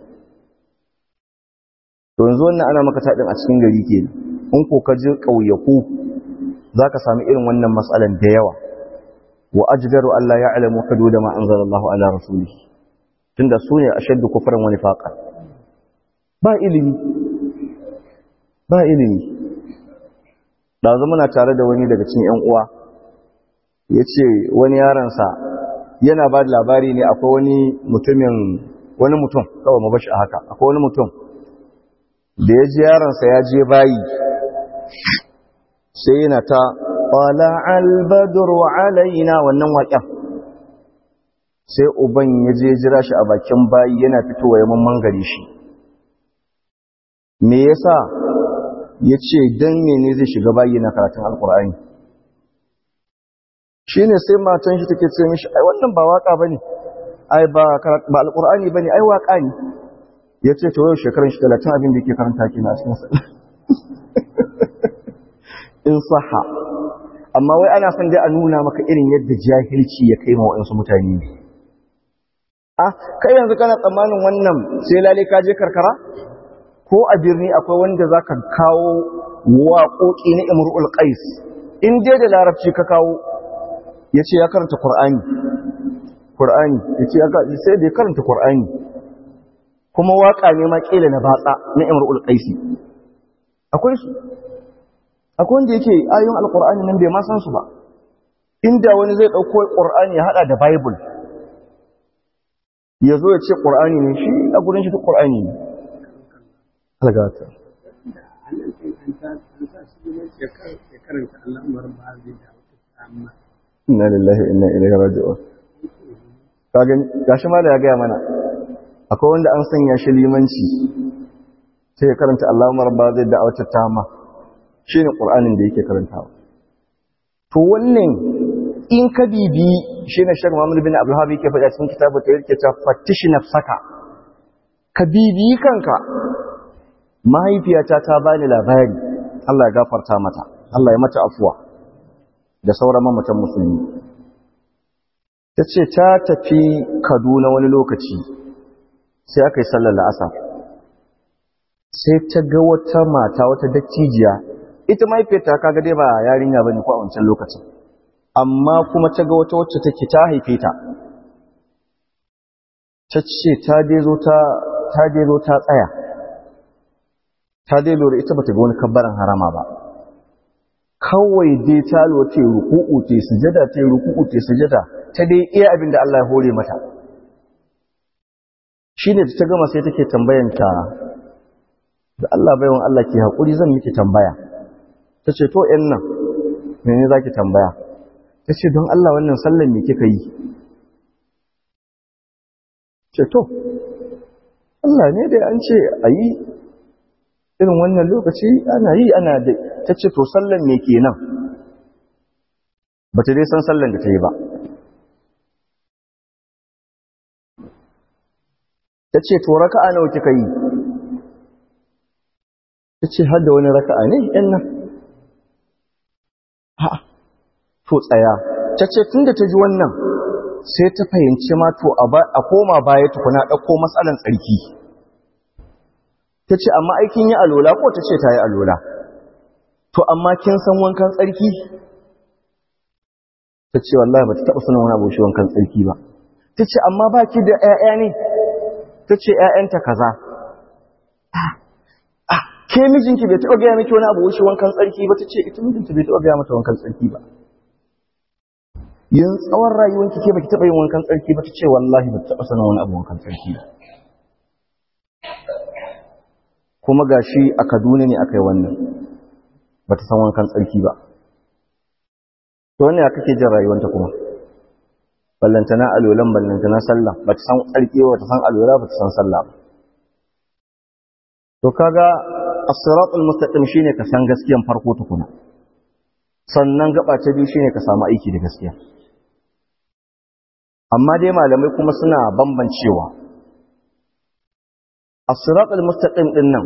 to yanzu wannan ana maka taɗin a cikin gari ke in ko ka ji ƙauyaku za ka sami irin wannan matsalan da yawa wa ajdaru Allah ya alamu hadu da ma anzalallahu ala rasulihi tunda su ne ashaddu kufran wani faqa ba ilimi ba ilimi ɗazu muna tare da wani daga cikin 'yan uwa ya ce wani yaransa yana ba da labari ne akwai wani mutumin wani mutum kawai mabashi a haka akwai wani mutum da ya ji yaransa ya je bayi sai yana ta ƙwala albadru alaina wannan waƙen sai uban ya je jira shi a bakin bayi yana fitowa ya mamman gari shi me yasa ya ce don mene zai shiga bayi na karatun alkur'ani shi ne sai matan shi take ce mishi ai wannan ba waka ba ne ai ba alkur'ani ba ne ai waka ne ya ce ta yau shekarun shi talatin abin da ke karanta ke na cikin in saha amma wai ana son dai a nuna maka irin yadda jahilci ya kai ma waɗansu mutane ne a kai yanzu kana tsammanin wannan sai lalai ka je karkara ko a birni akwai wanda za ka kawo waƙoƙi na imru'ul qais in dai da larabci ka kawo ya ce ya karanta ƙur'ani ƙur'ani ya ce sai da ya karanta ƙur'ani kuma waƙa ne ma ƙila na batsa na imru'ul qaisi akwai su akwai wanda yake ayoyin alƙur'ani nan bai ma san su ba inda wani zai ɗauko ƙur'ani ya haɗa da bible ya zo ya ce ƙur'ani ne shi a gurin shi duk ƙur'ani ne algata inna lillahi inna ilaihi raji'un kagan gashi ma da ya gaya mana akwai wanda an sanya shi limanci sai ya karanta Allahumma rabba zai da'awata tama shine qur'anin da yake karantawa to wannan in ka bibi shine Sheikh Muhammad bin Abdul Wahhab yake faɗa cikin kitabu ta yake cewa fattish nafsaka ka bibi kanka mahaifiyata ta bani labari Allah ya gafarta mata Allah ya mata afuwa da sauran mamatan musulmi ta ce ta tafi kaduna wani lokaci sai aka yi sallar la'asar sai ta ga wata mata wata dattijiya ita mahaifiyarta kaga dai ba yarinya bane ko a wancan lokacin amma kuma ta ga wata wacce take ta haife ta ta ce ta dai zo ta ta dai zo ta tsaya ta dai lura ita bata ga wani kabbaran harama ba kawai dai ta lura ta ruku'u ta sujada ta ruku'u ta sujada ta dai iya abin da Allah ya hore mata shine ta gama sai take tambayanta da Allah baiwan Allah ke haƙuri zan miki tambaya ta ce to ‘yan nan mene za ki tambaya ta ce don Allah wannan sallan me kika yi ce to Allah ne da an ce a yi irin wannan lokaci ana yi ana da ta ce to sallan me kenan ba ta dai san sallan da ta yi ba ta ce to raka'a nawa kika yi ta ce har da wani raka'a ne ‘yan nan ha to tsaya ta ce tun da ta ji wannan sai ta fahimci ma to a koma baya tukuna ɗauko matsalan tsarki ta ce amma aikin yi alola ko ta ce ta yi alola to amma kin san wankan tsarki ta ce wallahi ba ta taɓa sanin wani abu shi wankan tsarki ba ta ce amma ba ki da ‘ya'ya ne ta ce ‘ya'yanta kaza ke mijinki bai taɓa gaya miki wani abu wuce wankan tsarki ba ta ce ita mijinta bai taɓa gaya mata wankan tsarki ba yin tsawon rayuwanki ke baki taɓa yin wankan tsarki ba ta ce wallahi ba ta taɓa sanin wani abu wankan tsarki ba kuma ga shi a kaduna ne aka yi wannan ba ta san wankan tsarki ba to wannan ya kake jin rayuwanta kuma ballantana alolan ballantana sallah ba ta san tsarki ba ta san alola ba ta san sallah ba to kaga as-siratul mustaqim shine ka san gaskiyan farko tukuna sannan gaba ta biyu shine ka samu aiki da gaskiya amma dai malamai kuma suna bambancewa as-siratul mustaqim din nan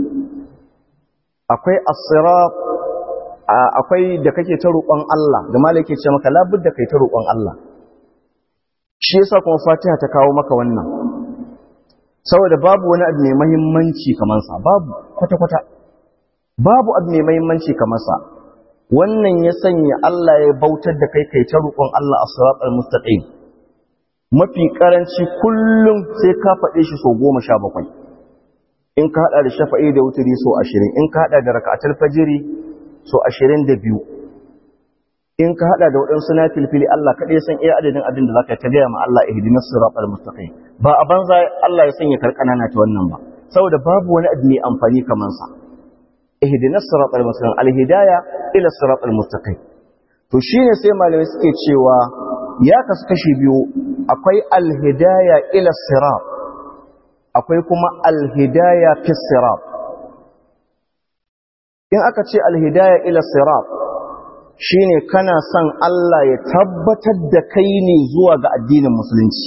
akwai as-sirat akwai da kake ta roƙon Allah da malai yake ce maka labudda kai ta roƙon Allah shi yasa kuma Fatiha ta kawo maka wannan saboda babu wani abu mai mahimmanci kamar sa babu kwata-kwata babu abu mai mahimmanci kamar sa wannan ya sanya Allah ya bautar da kai kai ta roƙon Allah a siratal mustaqim mafi karanci kullum sai ka faɗe shi so goma sha bakwai in ka haɗa da shafa'i da wuturi so ashirin in ka haɗa da raka'atul fajiri so ashirin da biyu in ka haɗa da waɗansu na filfili Allah kaɗai san iya adadin abin da za ka ta gaya ma Allah ihdinas siratal mustaqim ba a banza Allah ya sanya karkana na ta wannan ba saboda babu wani abu mai amfani kamar sa ihdinas siratal mustaqim alhidaya ila siratal mustaqim to shine sai malamai suke cewa ya kasu kashi biyu akwai alhidaya ila sirat akwai kuma alhidaya fi sirat in aka ce alhidaya ila sirat shine kana son Allah ya tabbatar da kai ne zuwa ga addinin musulunci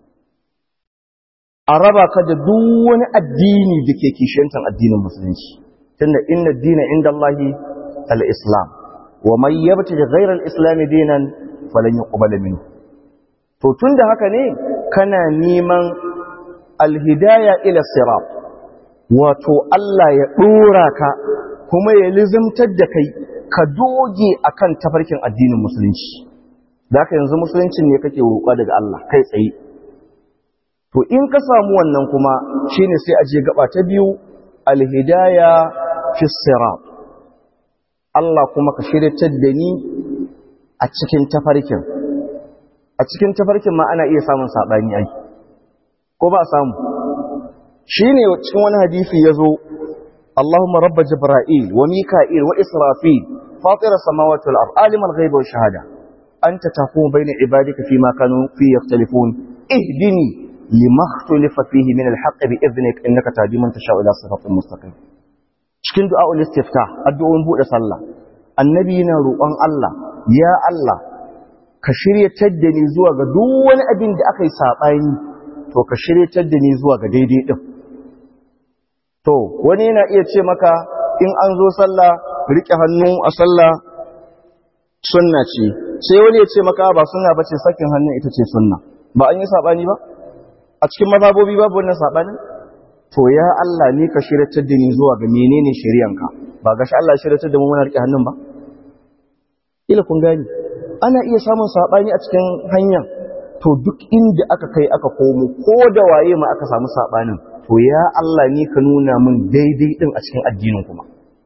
a raba ka da duk wani addini da ke kishiyantar addinin musulunci tunda inna dina inda Allahi al-islam wa man yabtaji ghayra al-islam dinan falan yuqbal minhu to tunda haka ne kana neman al-hidayah ila sirat wato Allah ya dora ka kuma ya lizimtar da kai ka doge akan tafarkin addinin musulunci da ka yanzu musuluncin ne kake roƙa daga Allah kai tsaye to in ka samu wannan kuma shine sai aje gaba ta biyu alhidaya fi sirat Allah kuma ka shiryatar da ni a cikin tafarkin a cikin tafarkin ma ana iya samun sabani ai ko ba samu shine cikin wani hadisi yazo اللهم رب جبرائيل وميكائيل وإسرافيل فاطر السماوات والأرض عالم الغيب والشهادة أنت تقوم بين عبادك فيما كانوا فيه يختلفون اهدني لما اختلف فيه من الحق بإذنك إنك تهدي من تشاء إلى صراط مستقيم cikin du'a'ul istiftah addu'o'in bude sallah annabi yana roƙon Allah ya Allah ka shiryatar da ni zuwa ga duk wani abin da aka yi sabani to ka shiryatar da ni zuwa ga daidai din To, wani yana iya ce maka in an zo sallah rike hannu a sallah sunna ce sai wani ya ce maka ba sunna bace sakin hannun ita ce sunna ba an yi sabani ba a cikin mazhabobi babu wannan sabanin to ya Allah ni ka shiratar da ni zuwa ga menene shari'anka ba gashi Allah shiratar da mu muna rike hannun ba ila kun gani ana iya samun sabani a cikin hanya to duk inda aka kai aka komo ko da waye ma aka samu sabanin to ya Allah ni ka nuna min daidai din a cikin addinin kuma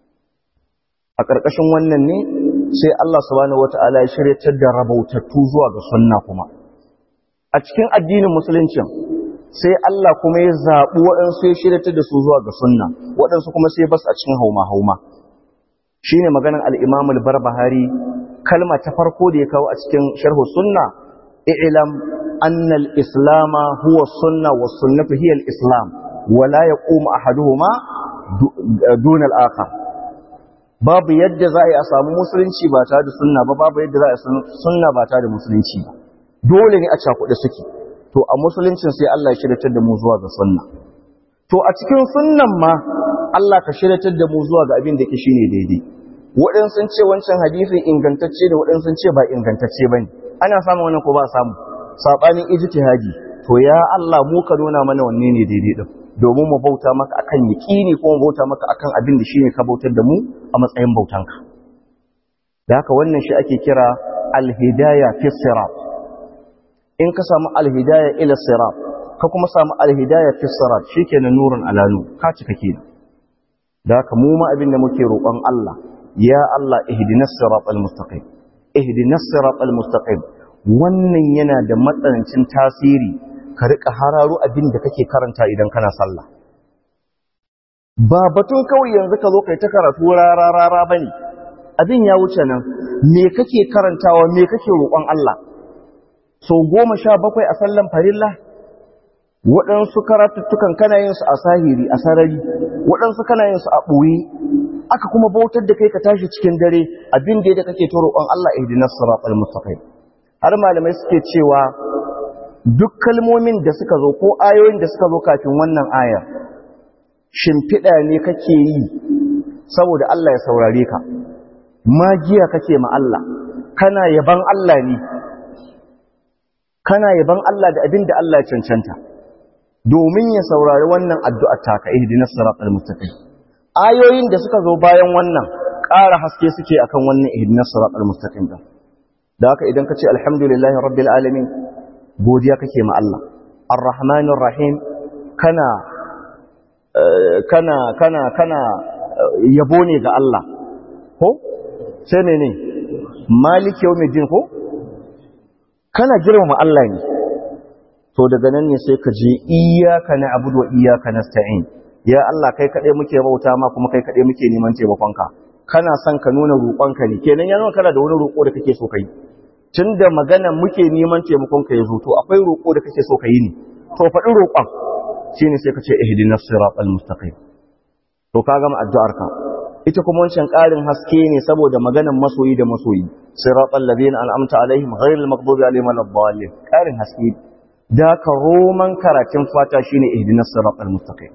a ƙarƙashin wannan ne sai Allah subhanahu wata'ala ya shiryatar da rabautattu zuwa ga sunna kuma a cikin addinin musulunci sai Allah kuma ya zaɓi waɗansu ya shiryatar da su zuwa ga sunna waɗansu kuma sai bas a cikin hauma-hauma shi ne maganin al'imam al-barbahari kalma ta farko da ya kawo a cikin sharhu sunna i'lam annal islama huwa sunna wa sunnatu hiya al-islam wala yaqumu ahaduhuma duna al-akhar babu yadda za a yi a samu musulunci ba tare da sunna ba babu yadda za a yi sunna ba tare da musulunci ba dole ne a cakuɗe suke to a musuluncin sai Allah ya shiryatar da mu zuwa ga sunna to a cikin sunnan ma Allah ka shiryatar da mu zuwa ga abin da ke shine daidai waɗansu sun ce wancan hadisin ingantacce da waɗansu sun ce ba ingantacce bane ana samun wannan ko ba samu sabanin ijtihadi to ya Allah mu ka nuna mana wanne ne daidai din domin mu bauta maka akan yaqini ko mu bauta maka akan abin da shine ka bautar da mu a matsayin bautanka da haka wannan shi ake kira al-hidayah fi sirat in ka samu al-hidayah ila sirat ka kuma samu al-hidayah fi sirat shikenan nurun ala nur ka cika kenan da haka mu ma abin da muke roƙon Allah ya Allah ihdinas siratal mustaqim ihdinas siratal mustaqim wannan yana da matsanancin tasiri ka rika hararo abin da kake karanta idan kana sallah ba batun kawai yanzu ka zo kai ta karatu rara rara bane abin ya wuce nan me kake karantawa me kake roƙon Allah so goma sha bakwai a sallan farilla waɗansu karatuttukan kana yin su a sahiri a sarari waɗansu kana yin su a ɓoye aka kuma bautar da kai ka tashi cikin dare abin da kake ta roƙon Allah ihdinas siratal mustaqim har malamai suke cewa duk kalmomin da suka zo ko ayoyin da suka zo kafin wannan ayar shimfiɗa ne kake yi saboda Allah ya saurare ka magiya kake ma Allah kana yaban Allah ne kana yaban Allah da abin da Allah ya cancanta domin ya saurari wannan addu'ar taka ihdinas siratal mustaqim ayoyin da suka zo bayan wannan ƙara haske suke akan wannan ihdinas siratal mustaqim din da haka idan ka ce alhamdulillahi rabbil alamin godiya kake ma Allah arrahmanir rahim kana kana kana kana yabo ne ga Allah ko sai ne maliki yawmiddin ko kana girmama Allah ne to daga nan ne sai ka je iyyaka na'budu wa iyyaka nasta'in ya Allah kai kade muke bauta ma kuma kai kade muke neman taimakonka kana son ka nuna roƙonka ne kenan yana kana da wani roƙo da kake so kai tunda magana muke neman taimakonka ya zo to akwai roƙo da kake so ka yi ne to faɗi roƙon shine sai ka ce ihdinas siratal mustaqim to ka gama addu'arka ita kuma wancan ƙarin haske ne saboda maganan masoyi da masoyi siratal ladina an'amta alaihim ghayril maghdubi alaihim waladdallin ƙarin haske da ka roman karatun fata shine ihdinas siratal mustaqim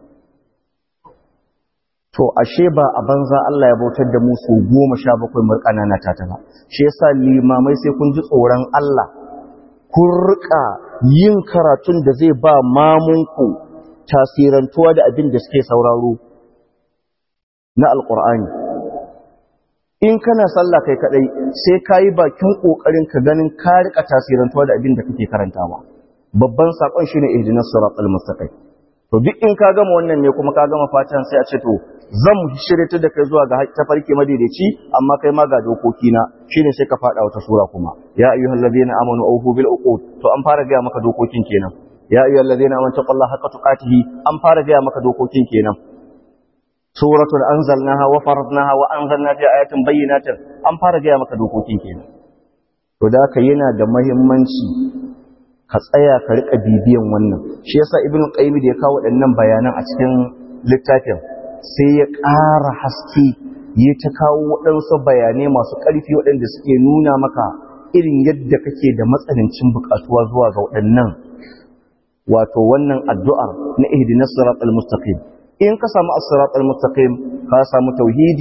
to ashe ba a banza Allah ya bautar da mu su goma sha bakwai mu ƙanana ta ta ba shi yasa limamai sai kun ji tsoron Allah kun rika yin karatun da zai ba mamunku tasirantuwa da abin da suke sauraro na alƙur'ani in kana sallah kai kadai sai ka yi bakin ƙoƙarin ka ganin ka rika tasirantuwa da abin da kake karantawa babban saƙon shine ihdinas siratal mustaqim to duk in ka gama wannan ne kuma ka gama fatan sai a ce to zan shirye da kai zuwa ga tafarki madaidaici amma kai ma ga dokoki na shine sai ka fada wata sura kuma ya ayyuhal ladina amanu awfu bil uqud to an fara ga maka dokokin kenan ya ayyuhal ladina amanu taqullaha haqqa tuqatihi an fara ga maka dokokin kenan suratul anzalnaha wa faradnaha wa anzalna fi ayatin bayyinatin an fara ga maka dokokin kenan to da haka yana da muhimmanci ka tsaya ka rika bibiyan wannan shi yasa ibnu qayyim da ya kawo waɗannan bayanan a cikin littafin sai ya ƙara haske ya ta kawo waɗansu bayanai masu ƙarfi waɗanda suke nuna maka irin yadda kake da matsanancin buƙatuwa zuwa ga waɗannan wato wannan addu'ar na ihdinas siratal mustaqim in ka samu as-siratal mustaqim ka samu tauhidi ka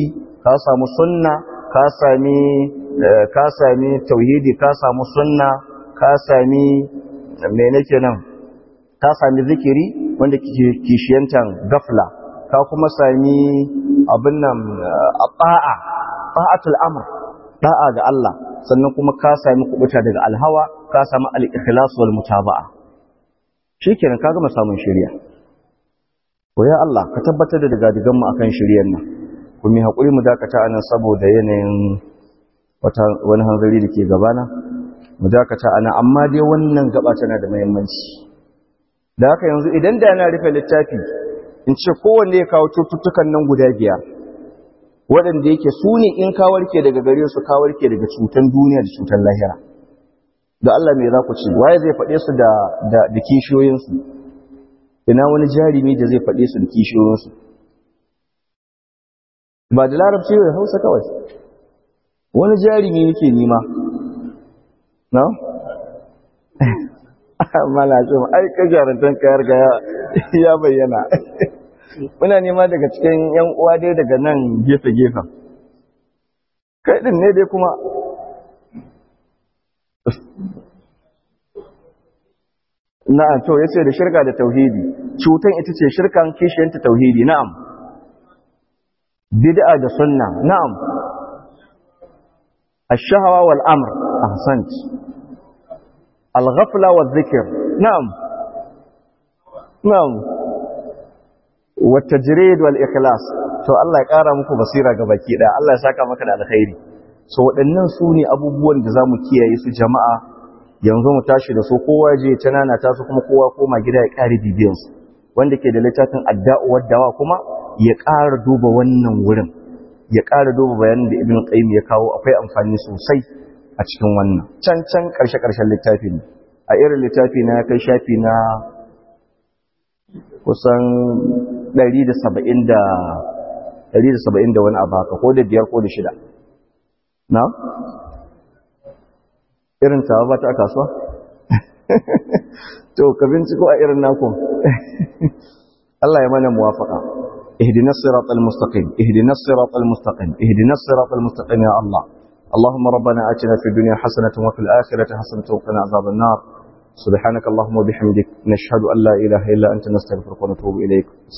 ka samu sunna ka sami ka sami tauhidi ka samu sunna ka sami me nake nan ka sami zikiri wanda kishiyantan gafla ka kuma sami abin nan ba'a ba'atul amr da'a ga Allah sannan kuma ka sami kubuta daga alhawa ka sami al-ikhlas wal mutaba'a shikenan ka gama samun shari'a ko ya Allah ka tabbatar da daga digan mu akan shari'ar nan kuma hakuri mu dakata anan saboda yanayin wata wani hanzari da ke gabana mu dakata anan amma dai wannan gaba tana da muhimmanci da haka yanzu idan da na rufe littafi in ce kowanne ya kawo cututtukan nan guda biyar waɗanda yake su ne in ka warke daga gare su ka warke daga cutan duniya da cutan lahira da Allah mai za ku ce waye zai faɗe su da da da kishiyoyinsu ina wani jarumi da zai faɗe su da kishiyoyinsu ba da larabci da hausa kawai wani jarumi nake nima na? mala ce ai ka jarantar kayar ga ya bayyana muna nema daga cikin yan uwa dai daga nan gefe-gefen kai din ne dai kuma na'am to yace da shirka da tauhidi cutan ita ce shirkan kishiyanta tauhidi na'am bid'a da sunna na'am الشهوة والأمر أحسنت الغفلة والذكر نعم نعم والتجريد والإخلاص to Allah ya ƙara muku basira ga baki ɗaya Allah ya saka maka da alkhairi so waɗannan su ne abubuwan da za mu kiyaye su jama'a yanzu mu tashi da su kowa je ta nana ta su kuma kowa koma gida ya ƙari bibiyansu wanda ke da littafin adda'u waddawa kuma ya ƙara duba wannan wurin ya ƙara duba bayanin da ibn qayyim ya kawo akwai amfani sosai a cikin wannan can can ƙarshe ƙarshen littafi ne a irin littafi na kai shafi na kusan 170 da 170 da wani abu haka ko da biyar ko da shida na irin tawa ba ta kasuwa to ka binciko a irin naku Allah ya mana muwafaka اهدنا الصراط المستقيم اهدنا الصراط المستقيم اهدنا الصراط المستقيم يا الله اللهم ربنا آتنا في الدنيا حسنة وفي الآخرة حسنة وقنا عذاب النار سبحانك اللهم وبحمدك نشهد أن لا إله إلا أنت نستغفرك ونتوب إليك